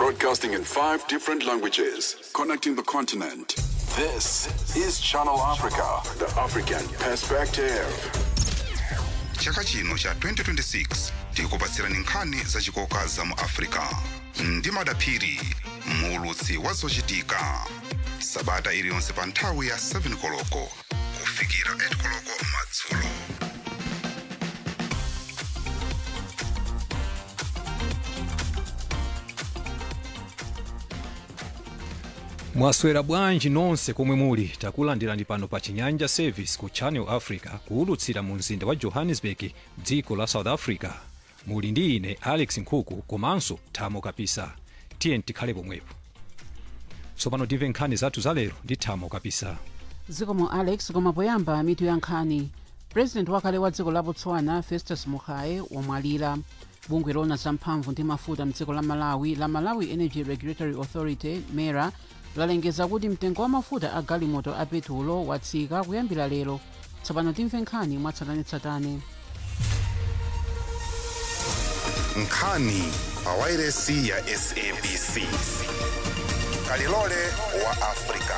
Broadcasting in five different languages, connecting the continent. This is Channel Africa, the African perspective. chaka chino cha 2026 tikupatsirani nkhani zachikoka za mu africa ndi madaphiri muulutsi wa zochitika sabata iliyonse pa nthawi ya 7 koloko kufikira 8 koloko madzulo mwaswera bwanji nonse komwe muli takulandirani pano pa chinyanja service ku channel africa kuwulutsira mu mzinda wa johannesburg dziko la south africa muli ndi ine alex nkhuku komanso thamo kapisa tiye tikhale pomwepo tsopano timve nkhani zathu zalero ndi thamo kapisa zikomo alex koma poyamba mitu ya nkhani president wakale wa dziko la botswana festus mogae wamwalira bungwe lona zamphamvu ndi mafuta mdziko la malawi la malawi energy regulatory authority mera lalengeza kuti mtengo wa mafuta a galimoto a petulo watsika kuyambira lero tsopano timve nkhani mwatsatanetsatane nkhani pa wairesi ya sabc kalilole wa africa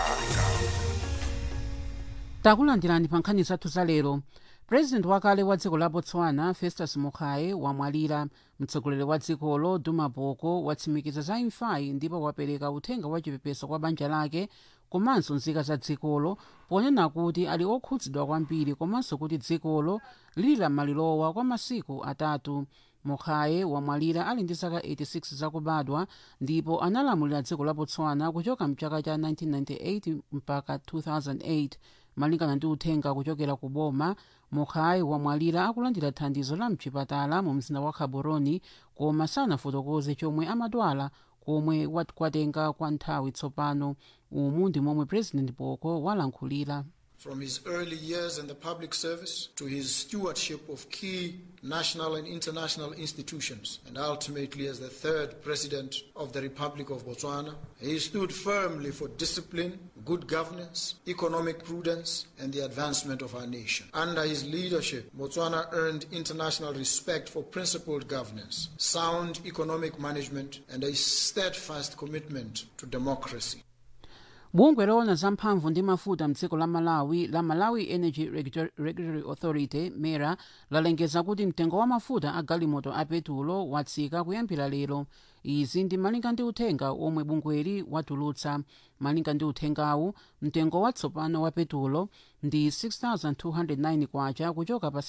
takulandirani pa nkhani zathu zalero president wakale wa dziko la botswana festus mogae wamwalira mtsogoleri wa dzikolo duma boko watsimikiza za imfayi ndipo wapereka uthenga wachipepeso kwa banja lake komanso nzika za dzikolo ponena kuti ali okhudzidwa kwambiri komanso kuti dzikolo lili la malilowa kwa masiku atatu mogae wamwalira ali ndi zaka 86 zakubadwa ndipo analamulira dziko la botswana kuchoka mchaka cha 1998 mpaka 2008 malingana ndi uthenga kuchokera ku boma mogae wamwalira akulandira thandizo la mchipatala mu mzinda wa gaborone koma sanafotokoze chomwe amadwala komwe wat- kwatenga kwa nthawi tsopano umu ndi momwe president boko walankhulira From his early years in the public service to his stewardship of key national and international institutions, and ultimately as the third president of the Republic of Botswana, he stood firmly for discipline, good governance, economic prudence, and the advancement of our nation. Under his leadership, Botswana earned international respect for principled governance, sound economic management, and a steadfast commitment to democracy. bungwe loona zamphamvu ndi mafuta mdziko la malawi la malawi energy Regulator- regulatory authority mera lalengeza kuti mtengo wa mafuta a galimoto a petulo watsika kuyambira lero izi ndi malinga ndi uthenga omwe bungweli watulutsa malinga ndi uthengawu mtengo watsopano wa petulo ndi 6209 kwacha kuchoka pa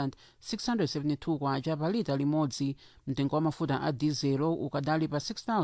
6672 kwacha pa lita limodzi mtengo wa mafuta a dizelo ukadali pa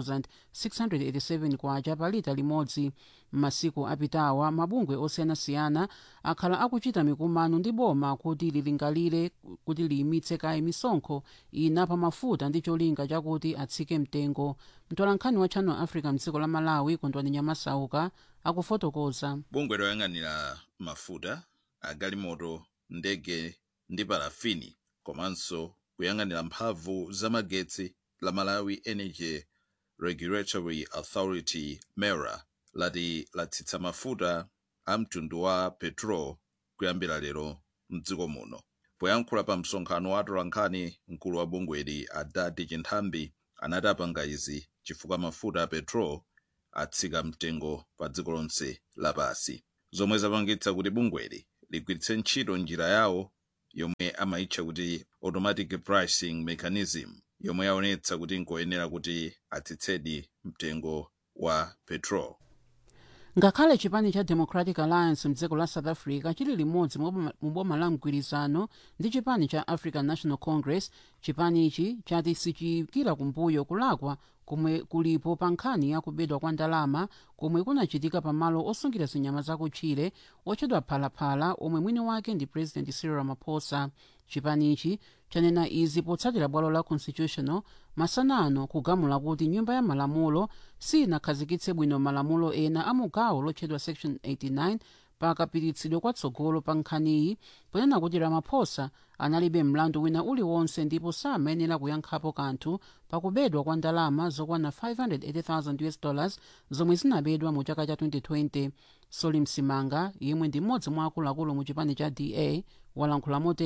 6687 kwacha pa lita limodzi m'masiku apitawa mabungwe osiyanasiyana akhala akuchita mikumano ndi boma kuti lilingalire kuti liyimitse kaye misonkho ina pa mafuta ndi cholinga chakuti atsike mtengo mtolankhani wa channel africa mdziko la malawi kondwani nyamasauka akufotokoza bungwe loyang'anira mafuta agalimoto ndege ndi parafini komanso kuyang'anira mphamvu zamagetsi la malawi energy regulatory authority mera lati latsitsa mafuta a mtundu wa petrol kuyambira lero mdziko muno poyankhula pa msonkhano wa atolankhani mkulu wa bungweli adati chinthambi anati apanga izi chifukwa mafuta a petrol atsika mtengo pa dziko lonse lapasi zomwe zapangitsa kuti bungweli ligwiritse ntchito njira yawo yomwe amayitcha kuti automatic pricing mechanism yomwe yaonetsa kuti nkoyenera kuti atsitsedi mtengo wa petrol ngakhale chipani cha democratic alliance mdziko la south africa chili limodzi mu boma la mgwirizano ndi chipani cha african national congress chipanichi chati sichiyikira kumbuyo kulakwa komwe kulipo pa nkhani ya kubedwa kwa ndalama komwe kunachitika pamalo osungira zinyama zakutchire otchedwa phalaphala omwe mwini wake ndi president cyril ramaphosa chipanichi chanena izi potsatira bwalo la constitutional masanano kugamula kuti nyumba ya malamulo sinakhazikitse bwino malamulo ena a mugawo lotchedwa section 89 pakapititsidwe kwatsogolo pa nkhaniyi ponena kuti ramaphosa analibe mlandu wina uliwonse ndipo samayenera kuyankhapo kanthu pakubedwa kwa ndalama zokwana 580,000 us dollars zomwe zinabedwa mu chaka cha 2020 soli msimanga yemwe ndi mmodzi mwa akuluakulu mu chipani cha da walankhula motere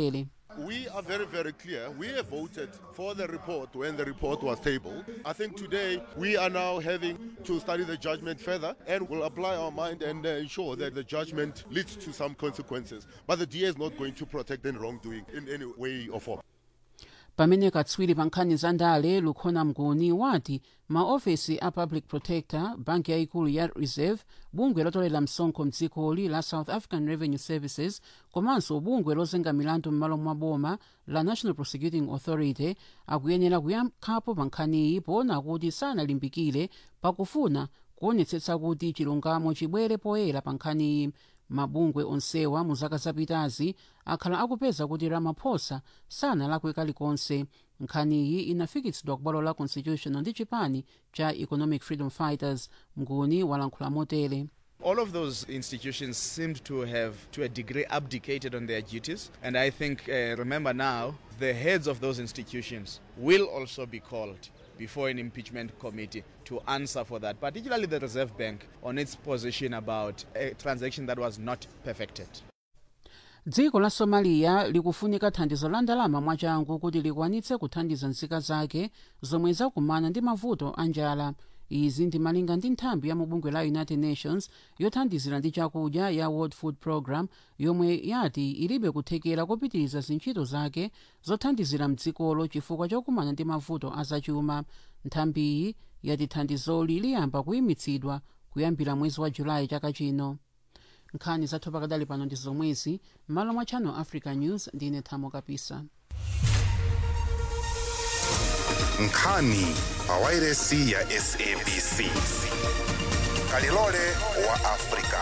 We are very, very clear. We have voted for the report when the report was tabled. I think today we are now having to study the judgment further and we'll apply our mind and uh, ensure that the judgment leads to some consequences. But the DA is not going to protect any wrongdoing in any way or form. pamene katswiri pa nkhani za ndale lukhona mguni wati maofesi a public protector banki yayikulu ya reserve bungwe lotolera msonkho mdzikoli la south african revenue services komanso bungwe lozenga milandu m'malo mwa boma la national prosecuting authority akuyenera kuyankhapo pa nkhaniyi poona kuti sanalimbikire pakufuna kuonetsetsa kuti chilungamo chibwere poyera pa nkhaniyi mabungwe onsewa mu zaka zapitazi akhala akupeza kuti ramaphosa sanalakwe kalikonse nkhaniyi inafikitsidwa ku bwalo la constitutional ndi chipani cha economic freedom fighters mguni walankhula motere All of those institutions seemed to have, to a degree, abdicated on their duties. And I think, uh, remember now, the heads of those institutions will also be called before an impeachment committee to answer for that, particularly the Reserve Bank on its position about a transaction that was not perfected. dziko la somaliya likufunika thandizo la ndalama mwachangu kuti likwanitse kuthandiza nzika zake zomwe zakumana ndi mavuto a njala izi ndimalinga ndi nthambi ya mubungwe la united nations yothandizira ndi chakudya ya world food program yomwe yati ilibe kuthekera kopitiriza zintchito zake zothandizira mdzikolo chifukwa chokumana ndi mavuto azachuma nthambiyi yati thandizoli liyamba kuyimitsidwa kuyambira mwezi wa julayi chaka chino nkhani zathu pakadali pano ndi zomwezi m'malo mwa channel africa news ndine thamo kapisa nkhani pawairesi ya sabc kalilole wa afrika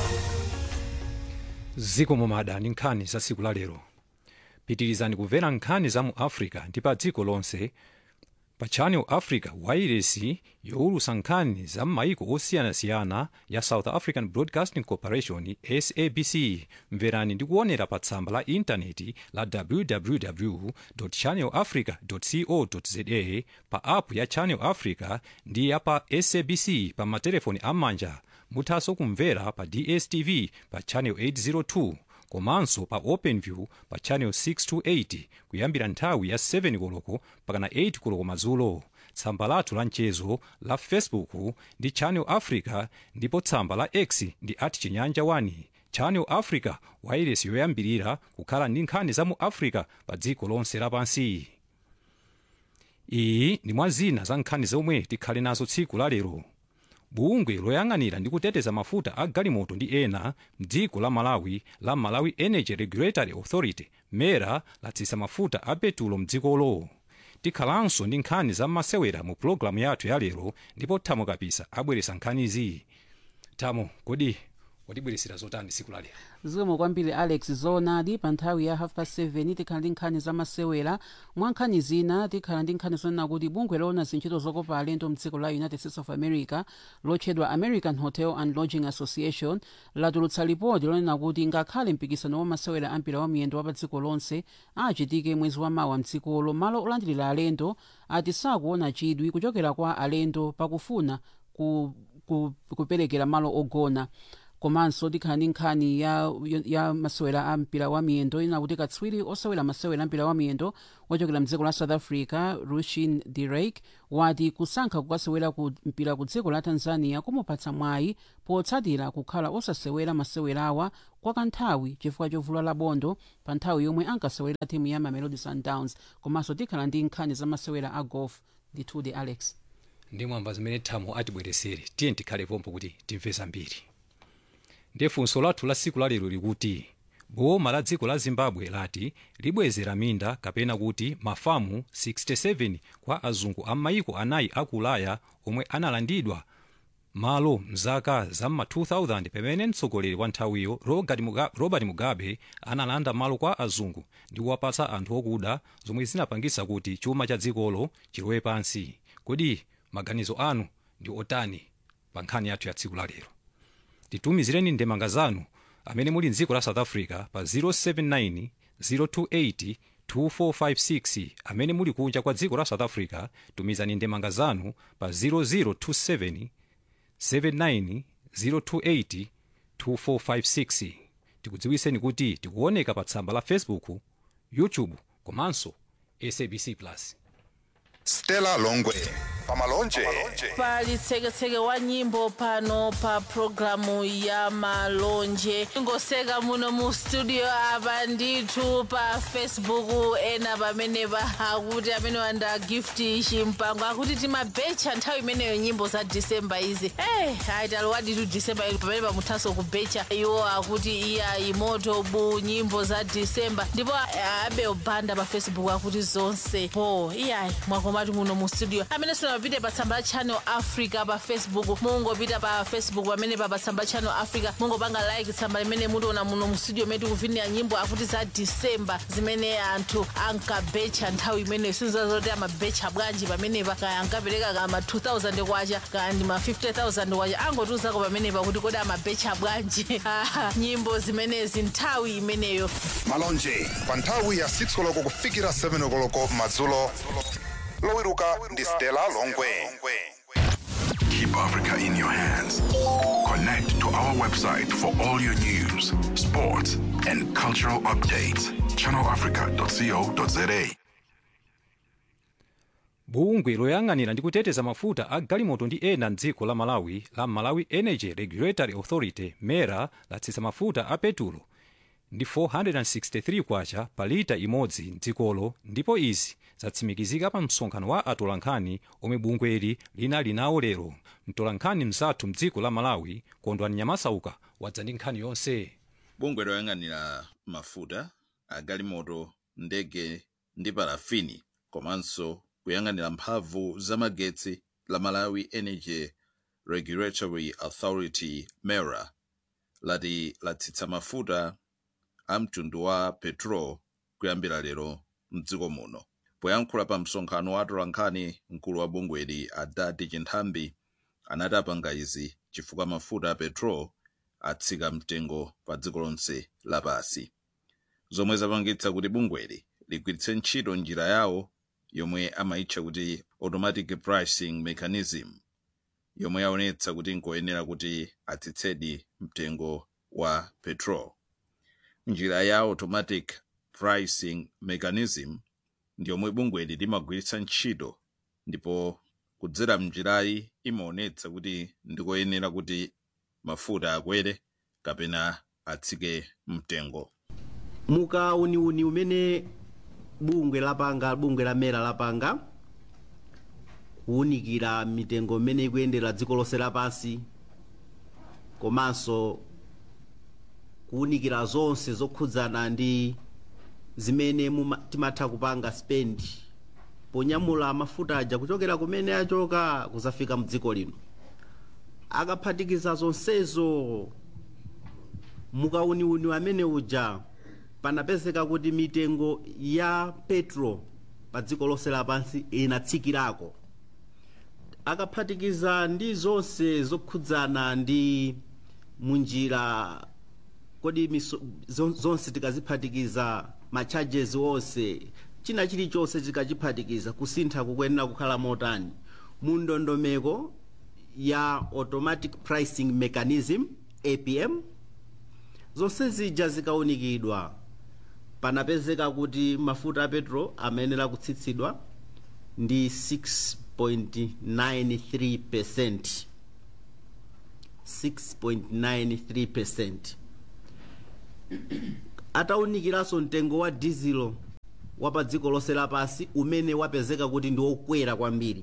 ziko momada ndi nkhani za tsiku la lero pitirizani kumvera nkhani za mu africa ndi pa dziko lonse pa channel africa wairesi yowulutsa nkhani za m'mayiko osiyanasiyana ya south african broadcasting corporation sabc mverani ndi kuonera pa tsamba la intaneti la www channel africa co za pa app ya channel africa ndi ya pa sabc pa matelefoni am'manja muthanso kumvera pa dstv pa channel 802 komanso pa openview pa channel 628 kuyambira nthawi ya 7 koloko pakana 8 koloko madzulo tsamba lathu la mchezo la facebook ndi channel africa ndipo tsamba la x ndi at chinyanja 1 channel africa wairesi yoyambirira kukhala ndi nkhani za mu africa pa dziko lonse lapansi iyi ndi mwa zina za nkhani zomwe tikhale nazo tsiku la lero bungwe loyang'anira ndi kuteteza mafuta a galimoto ndi ena mdziko la malawi la malawi energy regulatory authority mera latsitsa mafuta a petulo mdzikolo tikhalanso ndi nkhani za masewera mu pulogalamu yathu ya lero ndipo thamo kapisa abweretsa nkhanizi thamo kodi watibweresera zotani tsiku la lero zikomo kwambiri alex zoonadi pa nthawi ya half past 7 tikhala ndi nkhani za masewera mwa nkhani zina tikhala ndi nkhani zonena kuti bungwe loona zintchito zokopa alendo mdziko la united states of america lotchedwa american hotel and lodging association latulutsa lipoti lonena kuti ngakhale mpikisano wa masewera ampira wa miyendo wa pa dziko lonse achitike mwezi wa mawa mdzikolo malo olandilira alendo ati sakuona chidwi kuchokera kwa alendo pakufuna ku, ku, kuperekera malo ogona komanso tikhala ndi nkhani ya, ya masewera a mpira wa miyendo ina kuti katswiri osewera masewera a mpira wa miyendo wochokera mdziko la south africa rushin direk wati kusankha kukasewera ku mpira ku dziko la tanzania kumupatsa mwayi potsatira kukhala osasewera masewerawa kwa kanthawi chifukwa chovulala bondo pa nthawi yomwe ankasewera timu ya mamelodi sundowns komanso tikhala ndi nkhani za masewera a golf ndithudi alex ndi mwamba zimene thamo atibweresere tiye tikhale pompo kuti timve zambiri ndiye funso lathu la tsiku lalero likuti boma la dziko la zimbabwe lati libwezera minda kapena kuti mafamu 67 kwa azungu a maiko anayi aku ulaya omwe analandidwa malo mzaka za ma 2000 pamene mtsogoleri wa nthawiyo robert mugabe, robert mugabe analanda malo kwa azungu ndi kuwapatsa anthu okuda zomwe zinapangisa kuti chuma cha dzikolo chilowe pansi kodi maganizo anu ndi otani pa nkhani yathu ya tsiku lalero titumizireni ndemanga zanu amene muli mdziko la south africa pa 079 028 2456 amene muli kunja kwa dziko la south africa tumizani ndemanga zanu pa 0027 79 028 2456 tikudziwiseni kuti tikuoneka pa tsamba la facebook youtube komanso sabc plus stella longwe pamalonje pali tseketseke wa nyimbo pano pa programu ya malonje ngoseka muno mu studio apa ndithu pa facebook ena pamene akuti amene wanda gift chimpango akuti timabecha nthawi imeneyo nyimbo za disemba izi eh ayi taliwaditu disemba ili pamene pamuthaso kubecha iwo akuti iya imoto bu nyimbo za disemba ndipo eh, abe obanda pa facebook akuti zonse po iyayi mwakomati muno mu studio amene sunapite pa tsamba la channel africa pa facebook mungopita pa facebook pamene pa pa tsamba la channel africa mungopanga like tsamba limene mutiona muno mu studio metu kuvinira nyimbo akuti za disemba zimene anthu ankabecha nthawi imeneyo sinzazoti amabecha bwanji pamenepa kaya ankapereka ka ma 2000 kwacha kaya ndi ma 50000 kwacha angotuzako pamenepa kuti kodi amabecha bwanji Ah, nyimbo zimenezi nthawi imeneyo malonje pa nthawi ya 6 koloko kufikira 7 koloko madzulo lowiruka ndi stella longwe Keep Africa in your hands. Connect to our website for all your news, sports, and cultural updates. ChannelAfrica.co.za. bungwe loyang'anira ndi kuteteza mafuta a galimoto ndi ena mdziko la malawi la malawi energy regulatory authority mera latsitsa mafuta a petulo ndi 463 kwacha pa lita imodzi mdzikolo ndipo izi zatsimikizika pa msonkhano wa atolankhani omwe bungweli linali nawo lero mtolankhani mzathu mdziko la malawi kondwani nyamasauka wadza ndi nkhani yonse bungwe loyang'anira mafuta agalimoto ndege ndi parafini komanso kuyang'anira mphamvu zamagetsi la malawi energy regulatory authority mera lati latsitsa mafuta a mtundu wa petrol kuyambira lero mdziko muno poyankhula pa msonkhano wa atolankhani mkulu wa bungweli adati chinthambi anati apanga izi chifukwa mafuta a petrol atsika mtengo pa dziko lonse lapasi zomwe zapangitsa kuti bungweli ligwiritse ntchito njira yawo yomwe amayitcha kuti automatic pricing mechanism yomwe yaonetsa kuti nkoyenera kuti atsitsedi mtengo wa petrol njira ya automatic pricing mechanism ndi yomwe bungweli limagwiritsa ntchito ndipo kudzera mnjirayi imaonetsa kuti ndikoyenera kuti mafuta akwere kapena atsike mtengo mukauniuni umene bungwe lapanga bungwe la mera lapanga kuwunikira mitengo imene ikuyendera dziko lonse lapansi komanso kuwunikira zonse zokhudzana ndi zimene muma- timatha kupanga spend ponyamula mafuta aja kuchokera kumene achoka kuzafika mdziko lino akaphatikiza zonsezo mukauniuni amene uja panapezeka kuti mitengo ya petro pa dziko lonse lapansi inatsikirako akaphatikiza ndi zonse zokhudzana ndi munjira kodi miso- zon- zonse tikaziphatikiza ma charges onse china chilichonse tikachiphatikiza kusintha kukuyenera kukhala motani mu ndondomeko ya automatic pricing mechanism apm zonse zija zikaunikidwa panapezeka kuti mafuta a petro amenera kutsitsidwa ndi 6.93 percent 6.93 percent ataunikiranso mtengo wa dizilo wa pa dziko lonse lapansi umene wapezeka kuti ndi wokwera kwambiri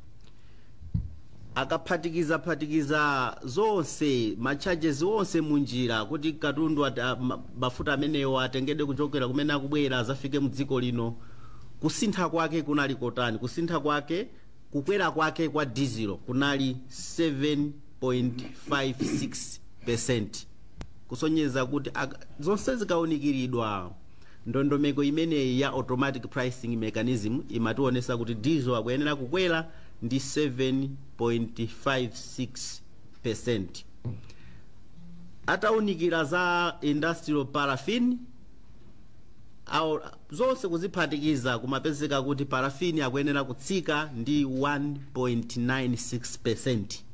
akaphatikizaphatikiza zonse macharges onse munjira kuti katundu ata- ma- mafuta amenewo atengedwe kuchokera kumene akubwera azafike mdziko lino kusintha kwake kunali kotani kusintha kwake kukwera kwake kwa dizilo kunali 7.56 percent kusonyeza kuti aka- zonse zikaunikiridwa ndondomeko imeneyi ya automatic pricing mechanism imationetsa kuti diesel akuyenera kukwera ndi 7.56 percent ataunikira za industrial paraffin awo zonse kuziphatikiza kumapezeka kuti parafini akuyenera kutsika ndi 1.96 percent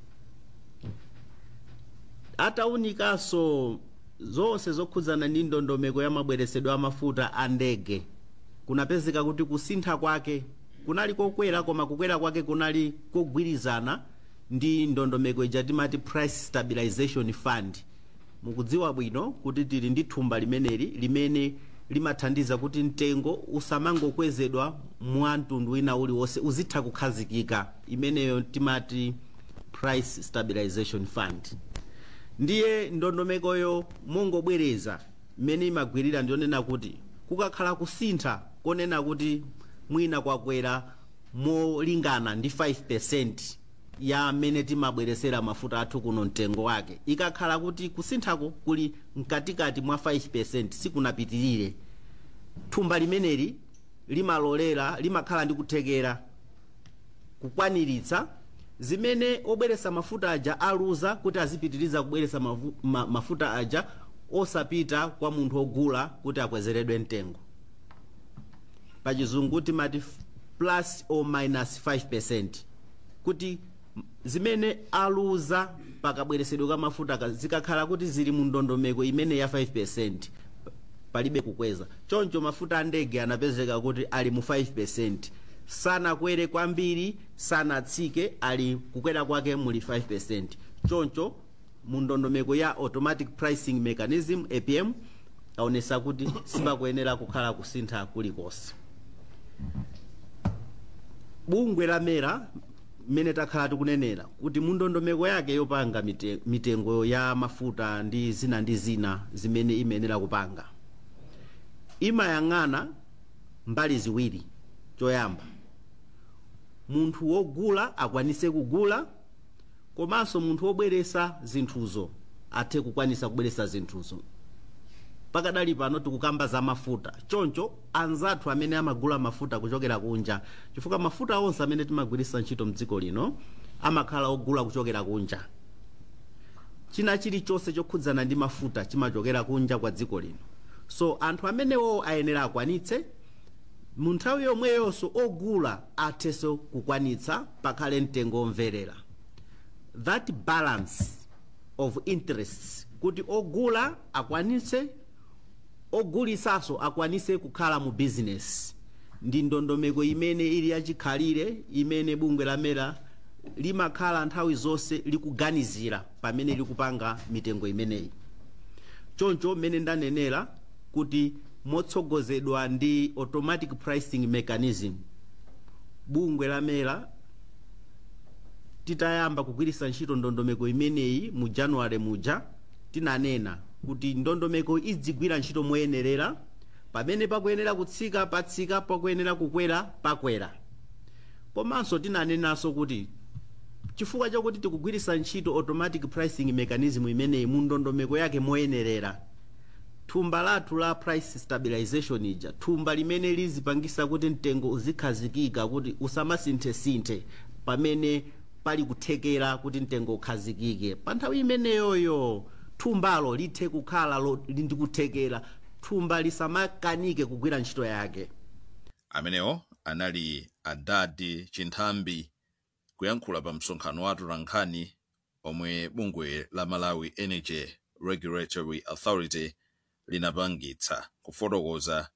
ataunikanso zonse zokhudzana ndi ndondomeko ya mabweresedwe a mafuta a ndege kunapezeka kuti kusintha kwake kunali kokwera koma kukwera kwake kunali kogwirizana ndi ndondomeko ija timati price stabilization fund mukudziwa bwino kuti tili ndi thumba limeneli limene limathandiza kuti mtengo usamangokwezedwa mwa mtundu wina uliwonse uzitha kukhazikika imeneyo timati price stabilization fund ndiye ndondomekoyo mongobwereza mmene imagwirira ndionena kuti kukakhala kusintha konena kuti mwina kwakwera molingana ndi 5 ya mmene timabweresera mafuta athu kuno mtengo wake ikakhala kuti kusinthako kuli mkatikati mwa 5 sikunapitirire thumba limeneli limalolera limakhala ndi kuthekera kukwaniritsa zimene obweresa mafuta aja aluza kuti azipitiriza kubweresa mafu, ma, mafuta aja osapita kwa munthu ogula kuti akwezeredwe mtengo pachizungu timati plus or minus 5 kuti zimene aluza pakabweresedwe kwa mafuta zikakhala kuti zili mu ndondomeko imene ya 5 palibe kukweza choncho mafuta a ndege anapezeka kuti ali mu 5 sanakwere kwambiri sanatsike ali kukwera kwake muli 5 choncho mu ndondomeko ya automatic pricing mechanism apm aonesa kuti sipakuyenera kukhala kusintha kulikonse bungwe la mera mmene takhala tikunenera kuti mu ndondomeko yake yopanga mite- mitengo ya mafuta ndi zina ndi zina zimene imayenera kupanga imayang'ana mbali ziwiri choyamba munthu wogula akwanise kugula komanso munthu wobweresa zinthuzo athe kukwanisa kubweresa zinthuzo pakadali pano tikukamba za mafuta choncho anzathu amene amagula mafuta kuchokera kunja chifukwa mafuta onse amene timagwiritsa ntchito mdziko lino amakhala ogula kuchokera kunja china chilichonse chokhudzana ndi mafuta chimachokera kunja kwa dziko lino so anthu amenewo ayenera akwanitse mu nthawi yomweyonso ogula athenso kukwanitsa pakhale mtengo omverera that balance of interests kuti ogula akwanitse ogulisanso akwanise kukhala mu business ndi ndondomeko imene ili yachikhalire imene bungwe la mera limakhala nthawi zonse likuganizira pamene likupanga mitengo imeneyi choncho mmene ndanenera kuti motsogozedwa ndi automatic pricing mechanism bungwe la mera titayamba kugwiritsa ntchito ndondomeko imeneyi mu januwale muja tinanena kuti ndondomeko idzigwira ntchito moyenerera pamene pakuyenera kutsika patsika pakuyenera kukwera pakwera komanso tinanenanso kuti chifukwa chakuti tikugwiritsa ntchito automatic pricing mechanism imeneyi mu ndondomeko yake moyenerera thumba lathu la price stabilization ija thumba limene lizipangisa kuti mtengo uzikhazikika kuti usamasinthesinthe pamene pali kuthekera kuti mtengo ukhazikike pa nthawi imeneyoyo thumbalo lithe kukhala lo- li ndi kuthekera thumba lisamakanike kugwira ntchito yake amenewo anali adadi chinthambi kuyankhula pa msonkhano wa atolankhani omwe bungwe la malawi energy regulatory authority linapangitsa kufotokoza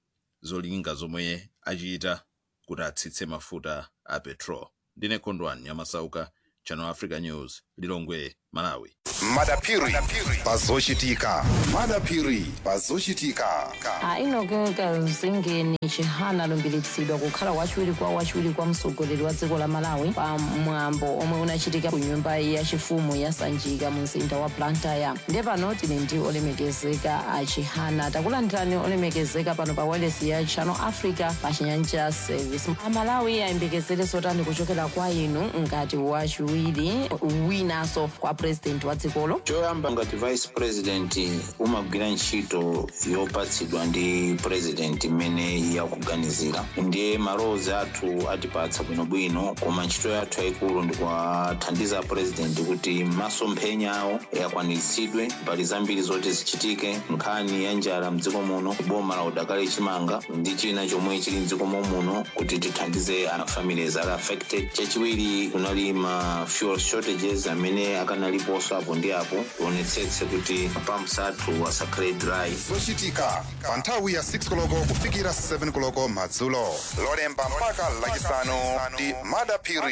zolinga zomwe achita kuti atsitse mafuta a petrol ndine kondwani nyamasauka channel africa news lilongwe malawi madapiri pazochitika madapiri pazochitika ainogeka zingeni chihana alumbiritsidwa kukhala wachiwiri kwa wachiwiri kwa mtsogoleri wa dziko la malawi pa mwambo omwe unachitika ku nyumba yachifumu ya sanjika mu mzinda wa blantyre ndiye pano tili ndi olemekezeka a chihana takulandirani olemekezeka pano pa wireless ya channel africa pa chinyanja service amalawi ayembekezere zotani kuchokera kwa inu ngati wachiwiri winanso kwa president wa dzikolo choyamba ngati vice president umagwira ntchito yopatsidwa ndi president imene yakuganizira ndiye malowozi athu atipatsa bwinobwino koma ntchito yathu yayikulu ndikuwathandiza president kuti masomphenya awo akwaniritsidwe mbali zambiri zoti zichitike nkhani ya njala mdziko muno boma la udakali chimanga ndi china chomwe chili mdziko muno kuti tithandize ana families ali affected chachiwiri kunali ma fuel shortages amene akanaliponso apo ndi apo tionetsetse kuti mapamps athu asakhale dry zochitika pa nthawi ya 6 koloko kufikira 7 koloko madzulo lolemba mpaka lachisanu ndi madapiri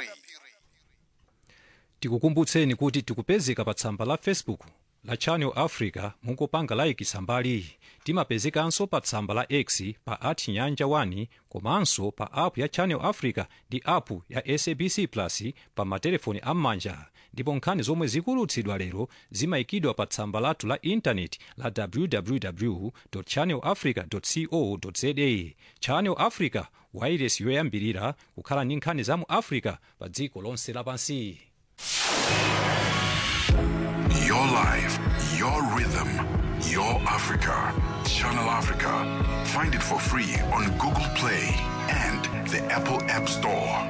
tikukumbutseni kuti tikupezeka pa tsamba la facebook la channel africa mungopanga like tsambali timapezekanso pa tsamba la x pa at nyanja 1 komanso pa app ya channel africa ndi app ya sabc plus pa matelefoni am'manja ndipo nkhani zomwe zikulutsidwa lero zimayikidwa pa tsamba lathu la intaneti la www channel africa co za channel africa wairesi yoyambirira kukhala ndi nkhani za mu africa pa dziko lonse lapansi Your life, your rhythm, your Africa. Channel Africa. Find it for free on Google Play and the Apple App Store.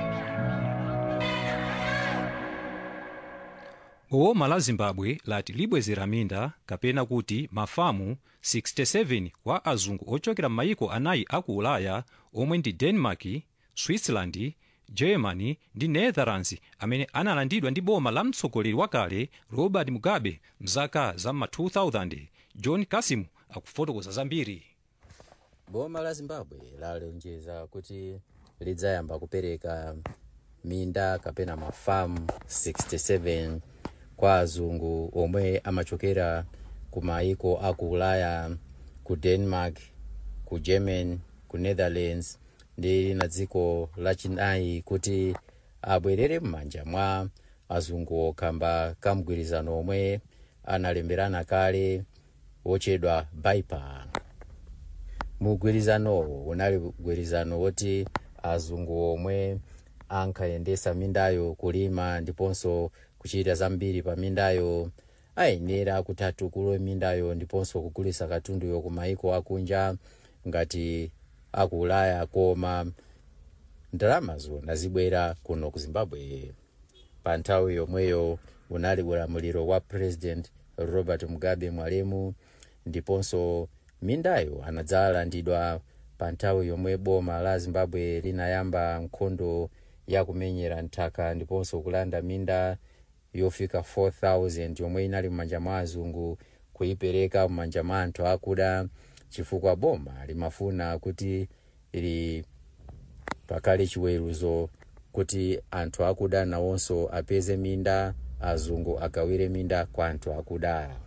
boma la zimbabwe lati libwezera minda kapena kuti mafamu 67 kwa azungu ochokera m'mayiko anayi aku ulaya omwe ndi denmark switzerland germany ndi netherlands amene analandidwa ndi boma la mtsogoleri wakale robert mugabe mzaka za ma 2000 john kasimu akufotokoza zambiri boma la zimbabwe lalonjeza kuti lidzayamba kupereka minda kapena mafamu 67 kwa azungu omwe amachokera ku maiko aku ulaya ku denmark ku german ku netherlands ndi na dziko lachinayi kuti abwerere m'manja mwa azungu okamba kamgwirizano omwe analemberana kale wochedwa baipa mugwirizanowo unali mgwirizano woti azungu omwe ankayendesa mindayo kulima ndiponso kuchita zambiri pa mindayo ayenera kuti atukule mindayo ndiponso kugulisa katunduyo ku maiko akunja ngati aku ulaya koma ndalamazo nazibwera kuno ku zimbabwe pa nthawi yomweyo unali ulamuliro wa president robert mugabe mwalemu ndiponso mindayo anadzalandidwa pa nthawi yomwe boma la zimbabwe linayamba nkhondo yakumenyera nthaka ndiponso kulanda minda yofika 4000 yomwe inali m'manja mwa azungu kuyipereka m'manja mwa anthu akuda chifukwa boma limafuna kuti ili pakali chiweruzo kuti anthu akuda nawonso apeze minda azungu agawire minda kwa anthu akuda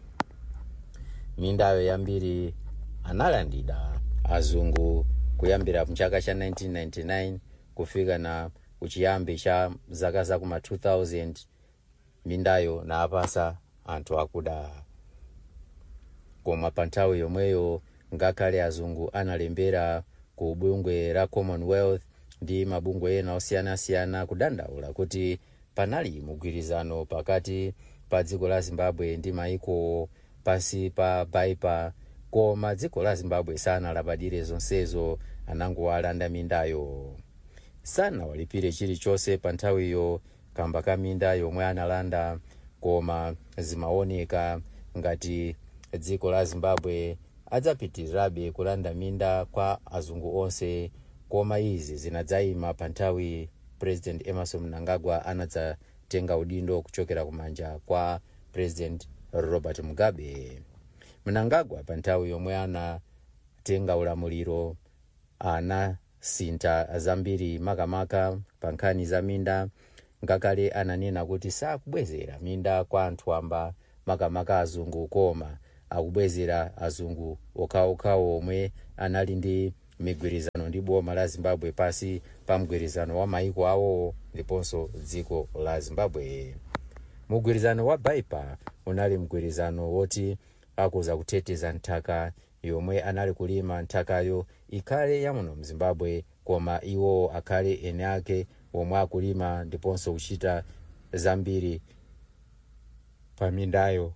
mindayo yambiri analandida azungu kuyambira mchaka cha 1999 kufika na kuchiyambi cha zaka zakuma 2000 mindayo naapasa anthu akuda koma pa nthawi yomweyo ngakhale azungu analembera ku bungwe la commonwealth ndi mabungwe ena osiyanasiyana kudandaula kuti panali mugwirizano pakati pa dziko la zimbabwe ndi maiko pansi pa baipa koma dziko la zimbabwe sanalabadire zonsezo anangowalanda mindayo sanawalipire chilichonse pa nthawiyo kamba ka minda yomwe analanda koma zimaoneka ngati dziko la zimbabwe adzapitirirabe kulanda minda kwa azungu onse koma izi zinadzayima pa nthawi president emerson mnangagwa anadzatenga udindo kuchokera kumanja kwa president robert mugabe mnangagwa pa nthawi yomwe anatenga ulamuliro anasintha zambiri makamaka pa nkhani za minda ngakhale ananena kuti sakubwezera minda kwa anthu amba makamaka azungu koma akubwezera azungu okhaokhawo omwe anali ndi migwirizano ndi boma la zimbabwe pasi pa mgwirizano wa maiko awowo ndiponso dziko la zimbabwe mugwirizano wa baipa unali mgwirizano woti akuza kuteteza nthaka yomwe anali kulima nthakayo ikhale yamuno mzimbabwe koma iwo akhale ene ake omwe akulima ndiponso kuchita zambiri pamindayo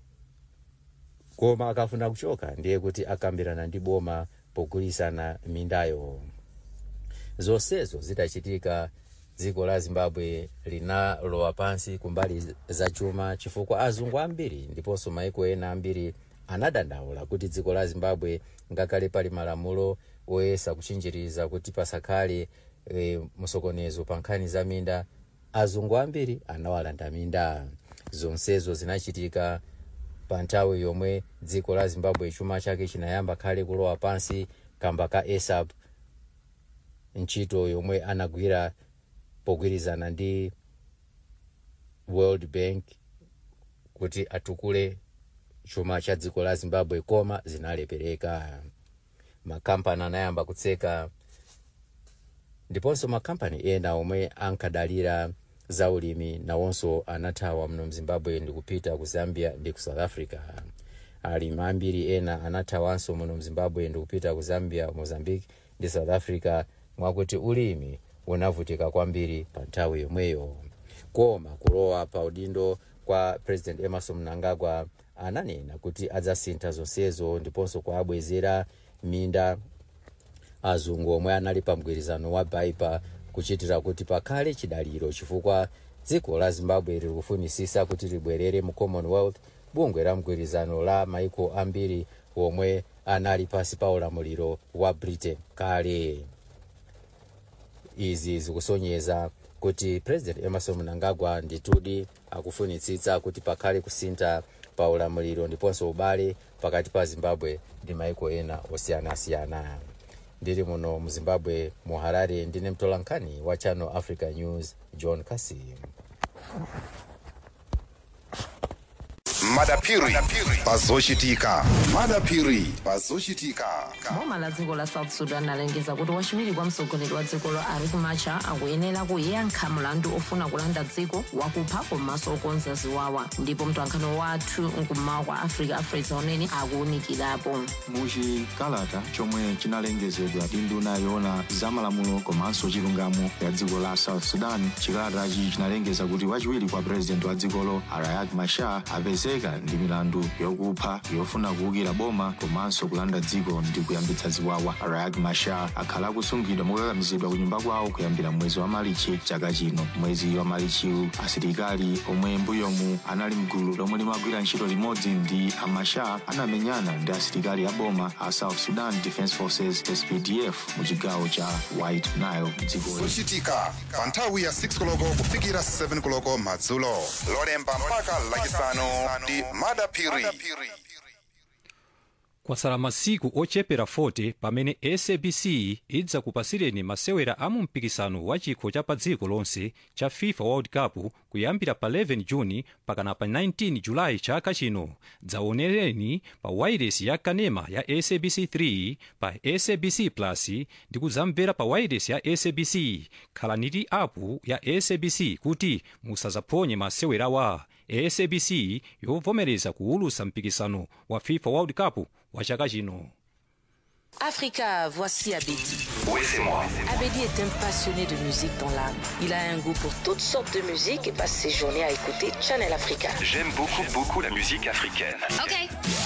koma akafuna kuchoka ndiye kuti akambirana ndi boma pogulisana mindayo zonsezo zitachitika dziko la zimbabwe linalowa pansi kumbali za chuma chifukwa azungu ambiri ndiponso maiko ena ambiri anadandaula kuti dziko la zimbabwe ngakhale pali malamulo oyesa kuchinjiriza kuti pasakhale e, msokonezo pa nkhani za minda azungu ambiri anawalanda minda zonsezo zinachitika pa nthawi yomwe dziko la zimbabwe chuma chake chinayamba kale kulowa pansi kamba ka asap ntchito yomwe anagwira pogwirizana ndi world bank kuti atukule chuma cha dziko la zimbabwe koma zinalepereka makampani anayamba kutseka ndiponso makampani ena omwe ankadalira zaulimi nawonso anathawa muno mzimbabwe ndikupita ku zambia ndi ku south africa alimi ambiri ena anathawanso muno mzimbabwe ndikupita ku zambia mozambique ndi south africa mwakuti ulimi unavutika kwambiri pa nthawi yomweyo koma kulowa pa udindo kwa president emerson mnangagwa ananena kuti adzasintha zonsezo ndiponso kuabwezera minda azungu omwe anali pa mgwirizano wa baipa kuchitira kuti pakhale chidaliro chifukwa dziko la zimbabwe liri kufunisisa kuti libwerere mu commonwealth bungwe la mgwirizano la maiko ambiri omwe anali pasi pa ulamuliro wa britain kale izi zikusonyeza kuti president emerson mnangagwa nditudi akufunitsitsa kuti pakhale kusintha pa ulamuliro ndiponso ubale pakati pa zimbabwe ndi maiko ena osiyanasiyana ndili muno mu zimbabwe mu harare ndine mtolankhani wa channel africa news john kasim madapiri pazochitika madapiri pazochitika boma la dziko la south sudan alengeza kuti wachiwiri kwa mtsogoleri wa dzikolo riek machar akuyenera kuyankha mlandu ofuna kulanda dziko wakupha komanso okonza ziwawa ndipo mtolankhani wathu mkummawa kwa africa afresa unene akuwunikirapo muchikalata chomwe chinalengezedwa ndi nduna yoona zamalamulo komanso chilungamo ya dziko la south sudan chikalatachi chinalengeza kuti wachiwiri kwa purezidenti wa dzikolo riek machar apezeka ndi milandu yokupha yofuna kuwukira boma komanso kulanda dziko ndi kuyambitsa ziwawa riek machar akhala akusungidwa mokakamizidwa ku nyumba kwawo kuyambira mwezi wa malichi chaka chino mwezi wa malichiwu asilikali omwe mbuyomu anali mgulu lomwe limagwira ntchito limodzi ndi amachar anamenyana ndi asilikali a boma a south sudan defence forces spdf mu chigawo cha white nile dzikoli zochitika pa nthawi ya 6 koloko kufikira 7 koloko madzulo lolemba mpaka lachisanu ndi madapiri kwatsala masiku ochepera 40 pamene sabc idzakupasireni masewera a mu mpikisano wa chikho cha pa dziko lonse cha fifa world cup kuyambira pa 11 juni pakana pa 19 julayi chaka chino dzaonereni pa wairesi ya kanema ya sabc 3 pa sabc plus ndi kudzamvera pa wairesi ya sabc khalani ndi apu ya sabc kuti musazaphonye masewerawa sabc yovomereza kuwulutsa mpikisano wa fifa world cup wa chaka chino Africa, voici Abedi. Oui, c'est moi. Abedi est un passionné de musique dans l'âme. Il a un goût pour toutes sortes de musique et passe ses journées à écouter Channel Africa. J'aime beaucoup, beaucoup la musique africaine. Ok.